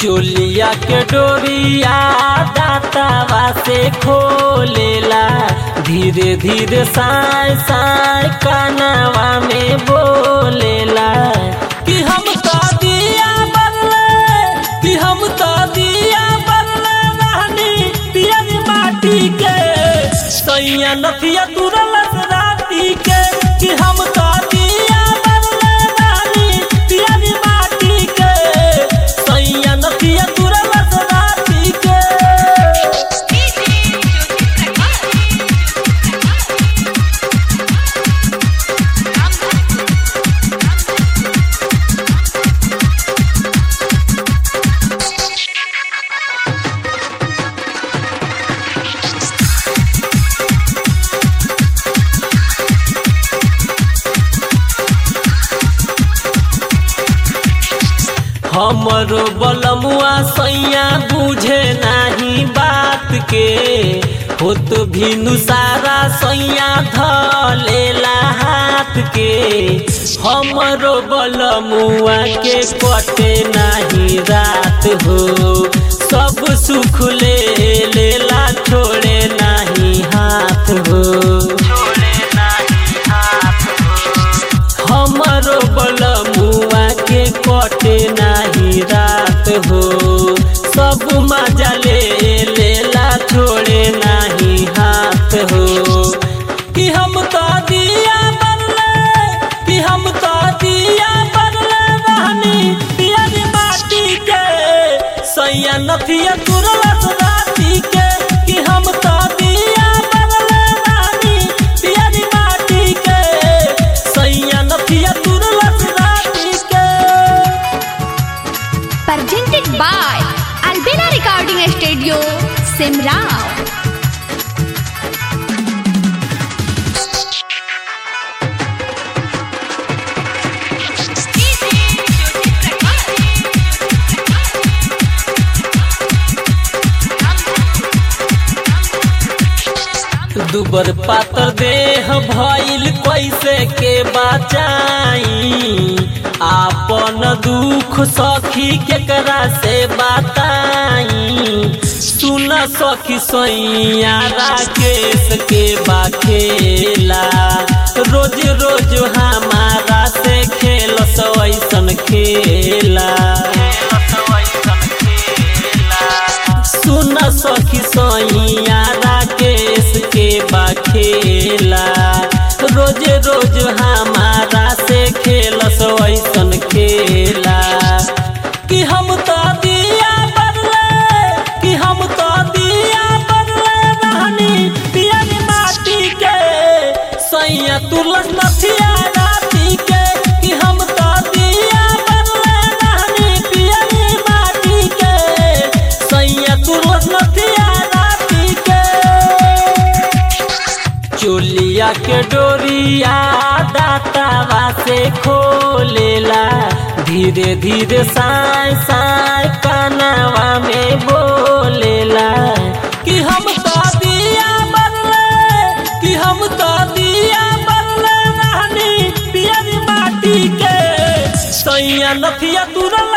चोलिया के डोरिया दातावा से खोलेला धीरे धीरे साय साय कानवा में बोलेला कि हम तो दिया बदले कि हम तो दिया बदले रहनी पियज माटी के सैया नथिया तुरल राती के कि हम तो दिया बदले रहनी पियज माटी के सैया नथिया तुरल राती के हमरो बलमुआ सैया बुझे नाही बात के होत भिनु सारा सैया धलेला हाथ के हमरो बलमुआ के कटे नाही रात हो सब सुख ले लेला छोड़े नाही हाथ हो छोड़े नाही हाथ हो हमरो बलमुआ के कटे नाही रात हो सब मजा ले लेला छोड़े नाही हाथ हो कि हम तो दिया बदले कि हम तो दिया बदले रहनी पियर माटी के सैया नथिया तुरलस राती के कि हम तो दिया बदले रहनी पियर माटी के सैया नथिया तुरलस राती के presented by Albina Recording Studio, Simrao. दुबर पातर देह भइल कैसे के बचाई आपन दुख सखी केकरा से बताई सुन सखी सैया राकेश के बाखेला रोज रोज हमारा से खेल ऐसन खेला सुन सखी सैया राकेश के बाखेला रोज रोज हमारा से खेल ऐसन खेला कि हम तो दिया बदले कि हम तो दिया बदले रहनी पियर माटी के सैया तुरलस नथिया राती के कि हम तो दिया बदले रहनी पियर माटी के सैया तुरलस नथिया राती के चोलिया के डोरिया दातावा से खोलेला धीरे धीरे साय साय कानवा में बोलेला कि हम तो दिया बदले कि हम तो दिया बदले रहनी पियर माटी के सैया नथिया तुरल